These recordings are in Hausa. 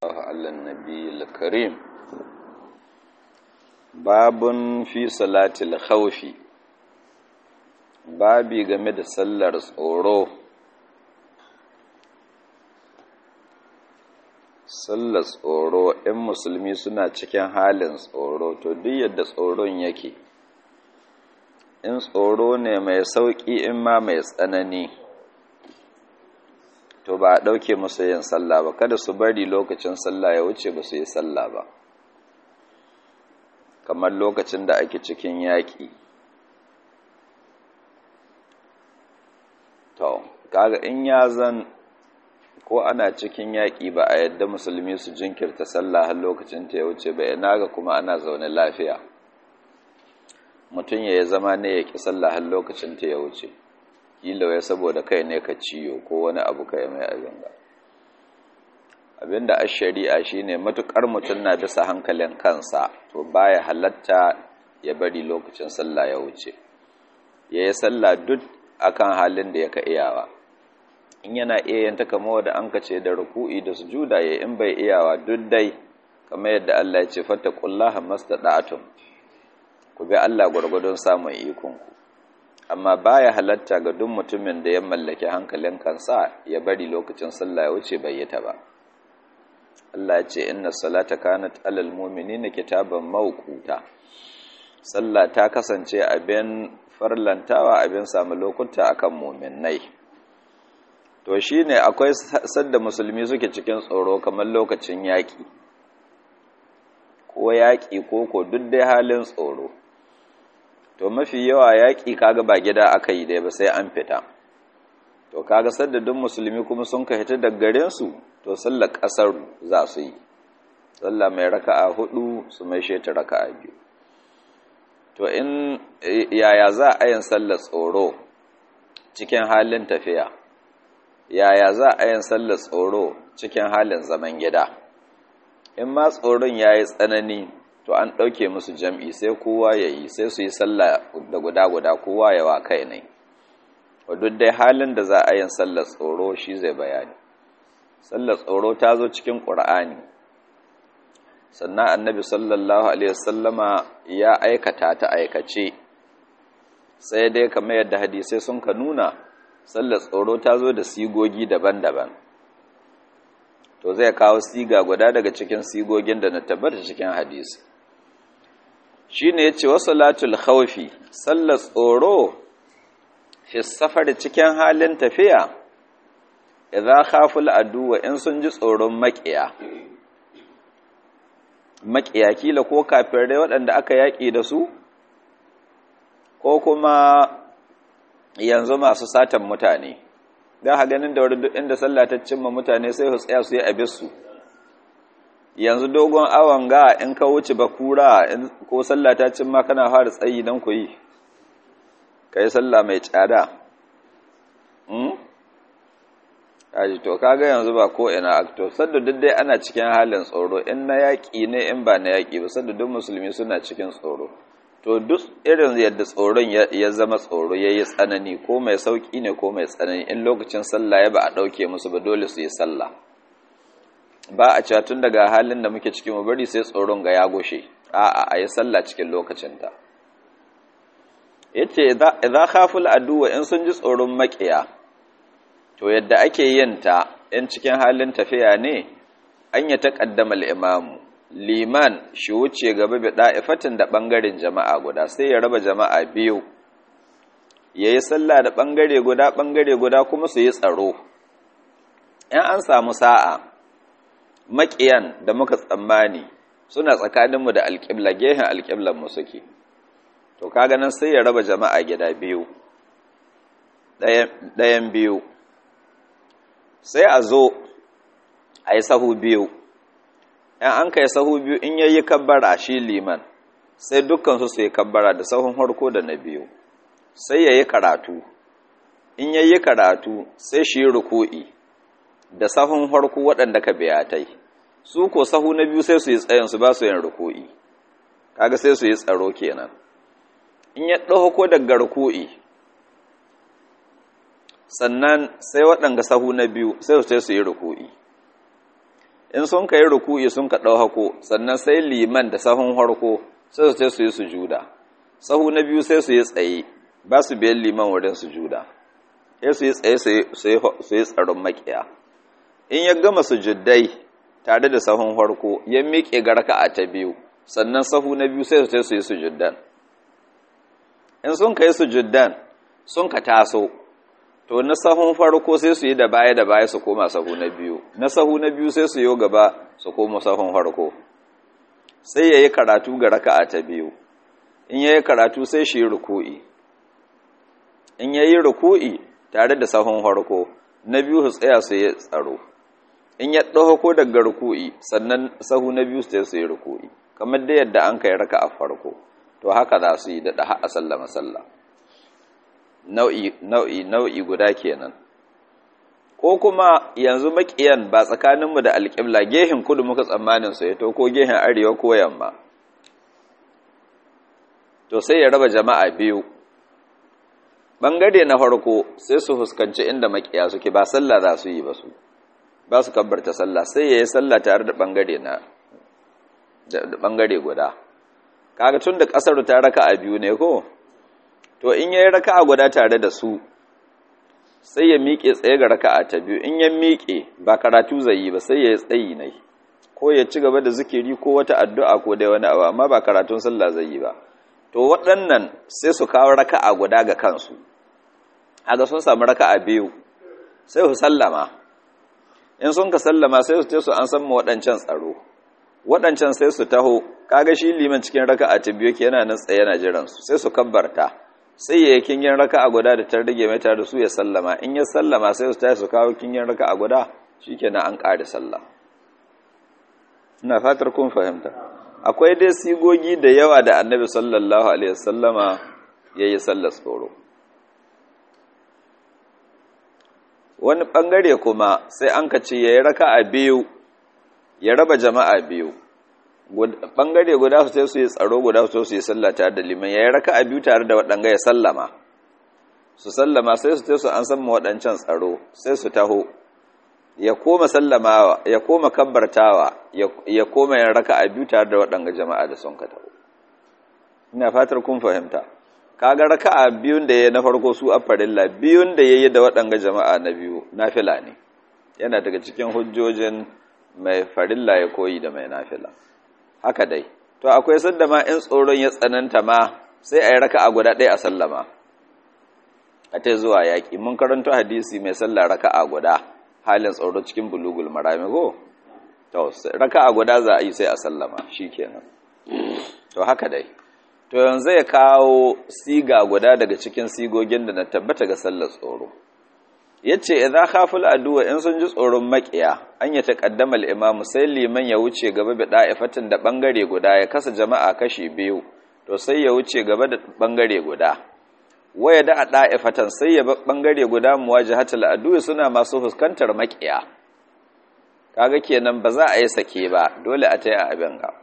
على النبي الكريم باب في صلاة الخوف babi game da sallar tsoro sallar tsoro in musulmi suna cikin halin tsoro to duk yadda tsoron yake in tsoro ne mai sauƙi in ma mai tsanani to ba a ɗauke musu yin sallah ba kada su bari lokacin sallah ya wuce ba su yi sallah ba kamar lokacin da ake cikin yaƙi to kaga in ya zan ko ana cikin yaƙi ba a yadda musulmi su jinkirta sallah har lokacin ta ya wuce ba ina ga kuma ana zaune lafiya mutum ya yi zama ne ya ƙi sallah har lokacin ta ya wuce kila wai saboda kai ne ka ciyo ko wani abu kai mai abin ga abinda a shari'a shine matukar mutum na bisa hankalin kansa to baya halatta ya bari lokacin sallah ya wuce ya yi sallah duk akan halin da yaka iyawa in yana iya yanta kama da an kace da ruku'i da sujuda ya in bai iyawa duk dai kamar yadda Allah ya ce fattaqullaha mastada'tum ku bi Allah gwargwadon samun ikon ku amma baya halatta ga duk mutumin da ya mallaki hankalin kansa ya bari lokacin sallah ya wuce bai yi ta ba Allah ya ce inna salata kanat alal mu'minina kitaban mawquta sallah ta kasance abin farlantawa abin samu lokuta akan mu'minnai to shine akwai sadda musulmi suke cikin tsoro kamar lokacin yaƙi ko yaƙi ko ko duk dai halin tsoro to mafi yawa yaƙi kaga ba gida aka yi dai ba sai an fita to kaga sadda duk musulmi kuma sun ka hita daga garin su to sallar ƙasar za su yi sallah mai raka'a hudu su mai sheta raka'a biyu to in yaya za a yin sallar tsoro cikin halin tafiya yaya za a yin sallar tsoro cikin halin zaman gida in ma tsoron ya yi tsanani to an ɗauke musu jam'i sai kowa ya yi sai su yi sallah da guda-guda kowa ya wa kai ne duk dai halin da za a yin sallar tsoro shi zai bayani sallar tsoro ta zo cikin ƙur'ani sannan annabi sallallahu alaihi wasallama ya aikata ta aikace sai dai kamar yadda hadisai sun ka nuna sallar tsoro ta zo da sigogi daban-daban to zai kawo siga guda daga cikin sigogin da na tabbata cikin hadisi shi ne ya ce wasu latul khawfi sallar tsoro fi safar cikin halin tafiya idan khaful aduwa in sun ji tsoron maƙiya maƙiya kila ko kafirai waɗanda aka yaƙi da su ko kuma yanzu masu satan mutane don ha ganin da duk inda sallah ta cimma mutane sai su tsaya su yi abissu yanzu dogon awon ga in ka wuce bakura ko sallah ta cimma kana fara tsayi don ku yi ka yi sallah mai tsada kaji to kaga yanzu ba ko ina akto sadda duk dai ana cikin halin tsoro in na yaƙi ne in ba na yaƙi ba sadda duk musulmi suna cikin tsoro to duk irin yadda tsoron ya zama tsoro ya yi tsanani ko mai sauƙi ne ko mai tsanani in lokacin sallah ya ba a ɗauke musu ba dole su yi sallah ba a cewa tun daga halin da muke cikin mu bari sai tsoron ga ya goshe a'a a yi sallah cikin lokacinta yace idza khaful aduwa in sun ji tsoron maƙiya to yadda ake yin ta in cikin halin tafiya ne an ya taqaddama al-imamu liman shi wuce gaba bi da'ifatin da bangaren jama'a guda sai ya raba jama'a biyu yayi sallah da bangare guda bangare guda kuma su yi tsaro in an samu sa'a maƙiyan da muka tsammani suna tsakaninmu da alƙibla gehen alƙiblan mu suke to kaga nan sai ya raba jama'a gida biyu ɗayan biyu sai a zo a yi sahu biyu ‘yan an kai sahu biyu in yayi kabbara shi liman sai dukkansu su yi kabbara da sahun harko da na biyu sai ya yi karatu in yayi karatu sai shi ruku'i da sahun harko waɗanda ka biyatai su ko sahu na biyu sai su yi tsayinsu ba su yin ruku'i kaga sai su yi tsaro kenan in ya ɗauko daga ruku'i sannan sai waɗanga sahu na biyu sai su su yi ruku'i in sun kai ruku'i sun ka ɗau hako sannan sai liman da sahun harko sai su su yi sujuda sahu na biyu sai su yi tsaye ba su biyan liman wurin sujuda sai su yi tsaye su yi tsaron makiya in ya gama sujuddai tare da sahun harko ya miƙe ga raka'a ta biyu sannan sahu na biyu sai su su yi sujuddan in sun kai sujuddan sun ka taso to na sahun farko sai su yi da baya da baya su koma sahu na biyu na sahu na biyu sai su yi gaba su koma sahun farko sai ya yi karatu ga raka'a ta biyu in ya yi karatu sai shi ruku'i in ya yi ruku'i tare da sahun farko na biyu su tsaya su yi tsaro in ya ɗauko daga ruku'i sannan sahu na biyu su su yi ruku'i kamar da yadda an kai raka'a farko to haka za su yi da ɗaha a sallama sallah nau'i nau'i nau'i guda kenan ko kuma yanzu makiyan ba tsakaninmu da alƙibla gehen kudu muka tsammanin su ya to ko gehen arewa ko yamma to sai ya raba jama'a biyu bangare na farko sai su fuskanci inda makiya suke ba sallah za su yi ba su ba su kabbarta sallah sai ya yi sallah tare da bangare na da bangare guda kaga tun da kasar ta raka a biyu ne ko to in yayi raka'a guda tare da su sai ya miƙe tsaye ga raka'a ta biyu in ya miƙe ba karatu zai yi ba sai ya tsayi ne ko ya ci gaba da zikiri ko wata addu'a ko dai wani abu amma ba karatun sallah zai yi ba to waɗannan sai su kawo raka'a guda ga kansu aga sun samu raka'a biyu sai su sallama in sun ka sallama sai su ce su an san mu waɗancan tsaro waɗancan sai su taho kaga shi liman cikin raka'a ta biyu ke yana nan tsaye yana jiran su sai su kabbarta sai ya yi kingin raka'a guda da ta rage mai tare da su ya sallama in ya sallama sai su tashi su kawo kingin raka'a guda shikenan an ƙare sallah ina fatar kun fahimta akwai dai sigogi da yawa da annabi sallallahu alaihi wasallama yayi sallar tsoro wani bangare kuma sai an ka ce yayi raka'a biyu ya raba jama'a biyu bangare guda su sai su yi tsaro guda su su yi sallah tare da liman yayi raka'a biyu tare da waɗanga ya sallama su sallama sai su su an san waɗancan tsaro sai su taho ya koma sallamawa ya koma kabbartawa ya koma yin raka'a biyu tare da waɗanga jama'a da sun ka taho ina fatar kun fahimta kaga raka'a biyun da ya na farko su a farilla biyun da yayi da waɗanga jama'a na biyu nafila ne yana daga cikin hujjojin mai farilla ya koyi da mai nafila haka dai to akwai sanda ma in tsoron ya tsananta ma sai a yi raka'a guda ɗaya a sallama a ta zuwa yaƙi mun karanta hadisi mai sallah raka'a guda halin tsoro cikin bulugul marami ko to raka'a guda za a yi sai a sallama shikenan to haka dai to yanzu ya kawo siga guda daga cikin sigogin da na tabbata ga sallar tsoro yace idza khaful aduwa in sun ji tsoron makiya an ya taqaddama al-imam sai liman ya wuce gaba da da'ifatin da bangare guda ya kasa jama'a kashi biyu to sai ya wuce gaba da bangare guda waya da da'ifatan sai ya bangare guda muwajahatul aduwa suna masu fuskantar makiya kaga kenan ba za a yi sake ba dole a tayi abin ga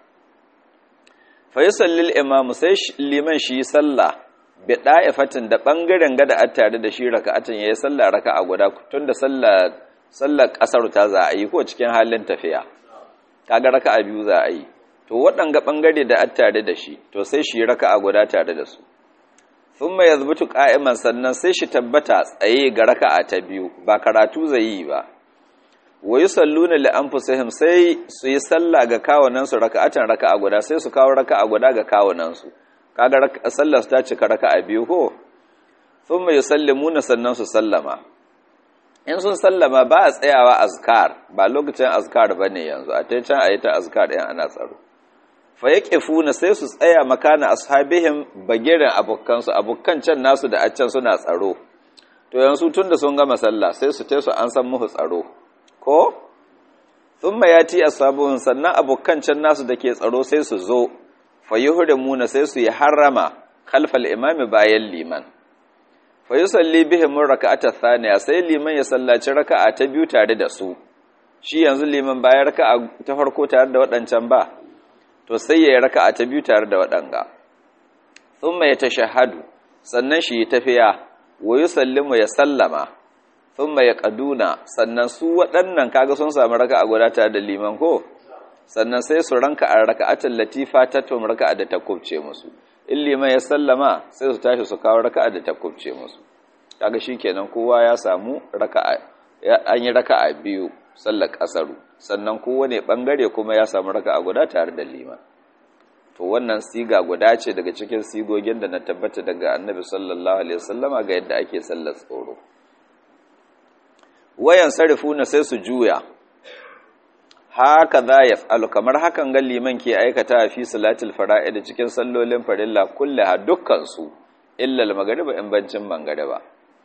fa yusallil imam sai liman shi sallah bi da'ifatin da bangaren gada a tare da shi raka'atin yayi sallah raka'a guda tunda sallah sallar kasar ta za a yi ko cikin halin tafiya kaga raka'a biyu za a yi to waɗanga bangare da a tare da shi to sai shi raka'a guda tare da su thumma yazbutu qa'iman sannan sai shi tabbata tsaye ga raka'a ta biyu ba karatu zai yi ba wa yusalluna li anfusihim sai su yi sallah ga kawunan su raka'atan raka'a guda sai su kawo raka'a guda ga kawunan su kaga sallar ta cika raka'a biyu ko thumma yusallimuna sannan su sallama in sun sallama ba a tsayawa azkar ba lokacin azkar bane yanzu a tai can ayi ta azkar ɗin ana tsaro fa yaqifuna sai su tsaya makana ashabihim bagirin abokan su abokan can nasu da a can suna tsaro to yanzu tunda sun gama sallah sai su tai su an san musu tsaro ko thumma yati ashabuhum sannan abokan can nasu dake tsaro sai su zo fayyuhrimuna sai su yi harama khalfal imami bayan liman fayusalli bihim raka'ata thaniya sai liman ya sallaci raka'a ta biyu tare da su shi yanzu liman bayan raka'a ta farko tare da waɗancan ba to sai ya yi raka'a ta biyu tare da waɗanga thumma yatashahhadu sannan shi tafiya wa yusallimu ya sallama thumma yaqaduna sannan su waɗannan kaga sun samu raka'a guda tare da liman ko sannan sai su ranka a raka'atul latifa ta tum raka'a da ta kubce musu in liman ya sallama sai su tashi su kawo raka'a da ta kubce musu kaga shikenan kowa ya samu raka'a an yi raka'a biyu sallar kasaru sannan kowane bangare kuma ya samu raka'a guda tare da liman to wannan siga guda ce daga cikin sigogin da na tabbata daga annabi sallallahu alaihi wasallama ga yadda ake sallar tsoro wayan sarifuna sai su juya haka za ya fa'alu kamar hakan ga liman ke aikata a fi salatul fara'id cikin sallolin farilla kulle ha dukkansu illal magariba in bancin mangariba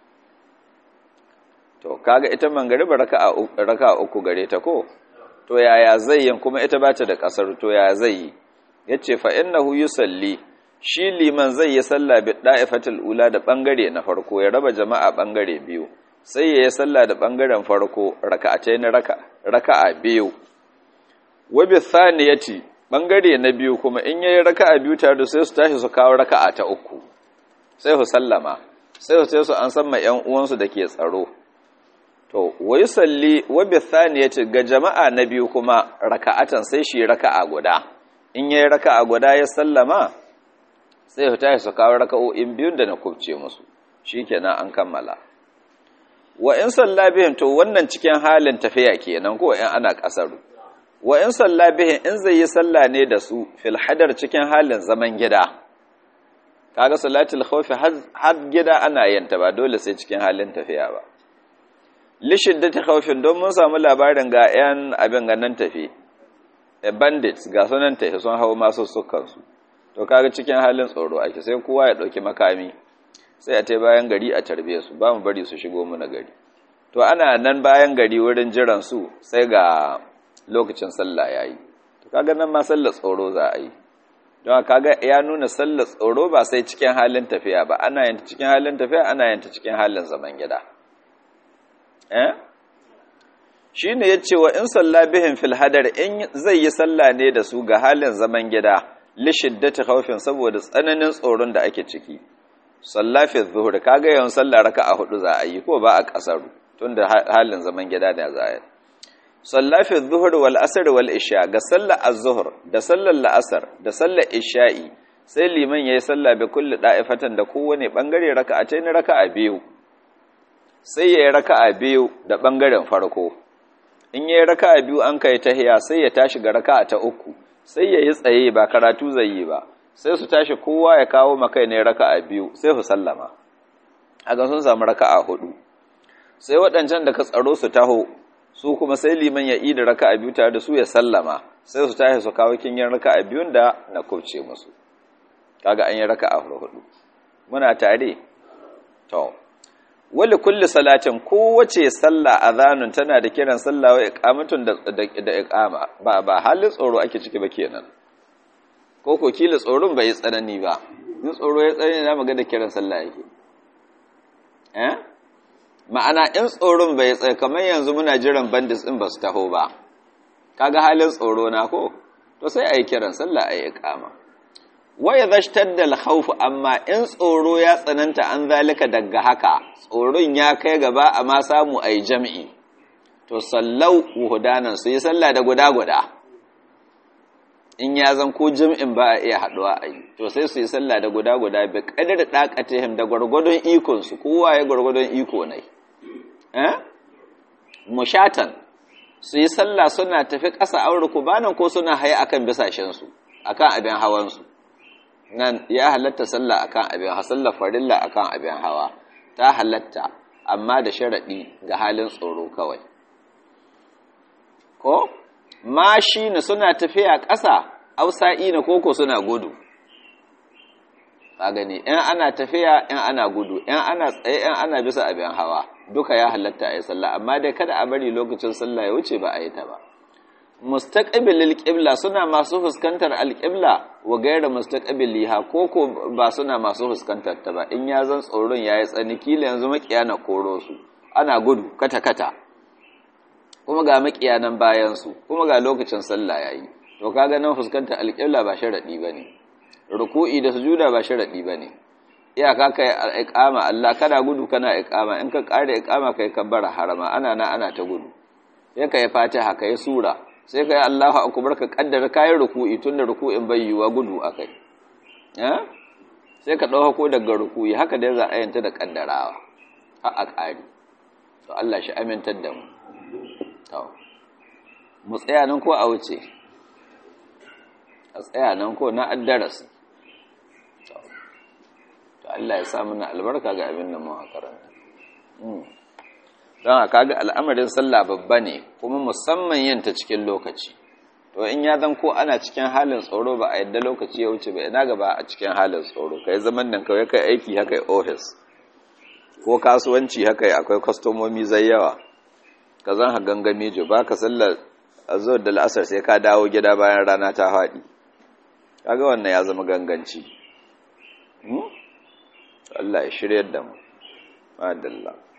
to kaga ita mangariba raka uku gare ta ko to yaya zai yin kuma ita ba ta da kasar to yaya zai yi ya ce fa'innahu yi salli shi liman zai yi salla bi ɗa'ifatul ula da ɓangare na farko ya raba jama'a ɓangare biyu sai ya yi salla da ɓangaren farko raka'atai na raka'a biyu wabi thani ya ce ɓangare na biyu kuma in ya yi raka'a biyu tare da sai su tashi su kawo raka'a ta uku sai su sallama sai su sai su an san ma ‘yan uwansu da ke tsaro to wai salli wabi thani ya ce ga jama'a na biyu kuma raka'atan sai shi raka'a guda in yayi raka'a guda ya sallama sai su tashi su kawo raka'o'in biyun da na kubce musu shikenan an kammala wa in salla bihim to wannan cikin halin tafiya kenan ko in ana kasaru wa in salla bihim in zai yi salla ne da su fil hadar cikin halin zaman gida kaga salatul khawf har gida ana yin ta ba dole sai cikin halin tafiya ba li shiddati khawfin don mun samu labarin ga yan abin ganan tafi bandits ga sunan tafi sun hau masu sukansu to kaga cikin halin tsoro ake sai kowa ya ɗauki makami sai a ta bayan gari a tarbe su ba mu bari su shigo muna gari to ana nan bayan gari wurin jiran su sai ga lokacin sallah yayi to kaga nan ma sallar tsoro za a yi don kaga ya nuna sallar tsoro ba sai cikin halin tafiya ba ana yin cikin halin tafiya ana yin cikin halin zaman gida eh shi ne ya ce wa in salla bihin fil hadar in zai yi salla ne da su ga halin zaman gida lishiddati khawfin saboda tsananin tsoron da ake ciki salla fi zuhur kaga yawan salla raka'a hudu za a yi ko ba a kasaru tunda halin zaman gida ne za a yi salla fi zuhur wal asr wal isha ga sallar az-zuhr da sallar la'asar da sallar isha'i sai liman yayi salla bi kulli da'ifatan da kowane bangare raka'atayn raka'a biyu sai yayi raka'a biyu da bangaren farko in yi raka biyu an kai tahiya sai ya tashi ga raka ta uku sai ya yi tsaye ba karatu zai yi ba sai su tashi kowa ya kawo makai ne raka biyu sai su sallama a sun samu raka a hudu sai waɗancan da ka tsaro su taho su kuma sai liman ya da raka biyu tare da su ya sallama sai su tashi su kawo kinyin raka biyun da na kubce musu kaga an yi raka a hudu muna tare to wali kulli salatin kowace sallah azanun tana da kiran sallah wa iqamatun da da iqama ba ba halin tsoro ake ciki ba kenan ko ko kila tsoron bai tsanani ba in tsoro ya tsanani na maga da kiran sallah yake eh ma'ana in tsoron bai tsaye kamar yanzu muna jiran bandits din ba su taho ba kaga halin tsoro na ko to sai ayi kiran sallah ayi iqama waya zashtadda al-khawf amma in tsoro ya tsananta an zalika daga haka tsoron ya kai gaba amma samu ai jami'i to sallau wuhudanan su yi sallah da guda guda in ya zan ko jami'in ba a iya haduwa a yi to sai su yi sallah da guda guda bi kadar daqatihim da gwargwadon ikon su kowa ya gwargwadon iko ne eh mushatan su yi sallah suna tafi ƙasa aure kubanan ko suna haye akan bisashen su akan abin hawan su nan ya halatta sallah akan abin hawa sallah farilla akan abin hawa ta halatta amma da sharadi ga halin tsoro kawai ko mashi na suna tafiya ƙasa ausa'i na koko suna gudu ka gani in ana tafiya in ana gudu in ana tsaye in ana bisa abin hawa duka ya halatta a yi sallah amma dai kada a bari lokacin sallah ya wuce ba a yi ta ba mustaqbilil qibla suna masu fuskantar alqibla wa gaira mustaqbiliha koko ba suna masu fuskantar ta ba in ya zan tsoron yayi tsani kila yanzu makiya na koro su ana gudu kata kata kuma ga makiya nan bayan su kuma ga lokacin sallah yayi to kaga nan fuskantar alqibla ba sharadi bane ruku'i da sujuda ba sharadi bane iyaka kai iqama Allah kana gudu kana iqama in ka kare iqama kai kabbara harama ana na ana ta gudu sai kai fatiha kai sura sai kai Allahu akbar ka kaddara kai ruku'i tunda ruku'in bai yiwa gudu akai eh sai ka dauka ko daga ruku'i haka dai za a yanta da kaddarawa har a kare to Allah shi amintar da mu to mu tsaya nan ko a wuce a tsaya nan ko na addarasi to Allah ya sa mana albarka ga abin da mu karanta don haka ga al'amarin sallah babba ne kuma musamman yin ta cikin lokaci to in ya zan ko ana cikin halin tsoro ba a yadda lokaci ya wuce ba ina gaba a cikin halin tsoro kai zaman nan kawai kai aiki haka office ko kasuwanci haka akwai kwastomomi zai yawa ka zan ha gangami jo ba ka sallar azur da la'asar sai ka dawo gida bayan rana ta haɗi kaga wannan ya zama ganganci Allah ya shiryar da mu madalla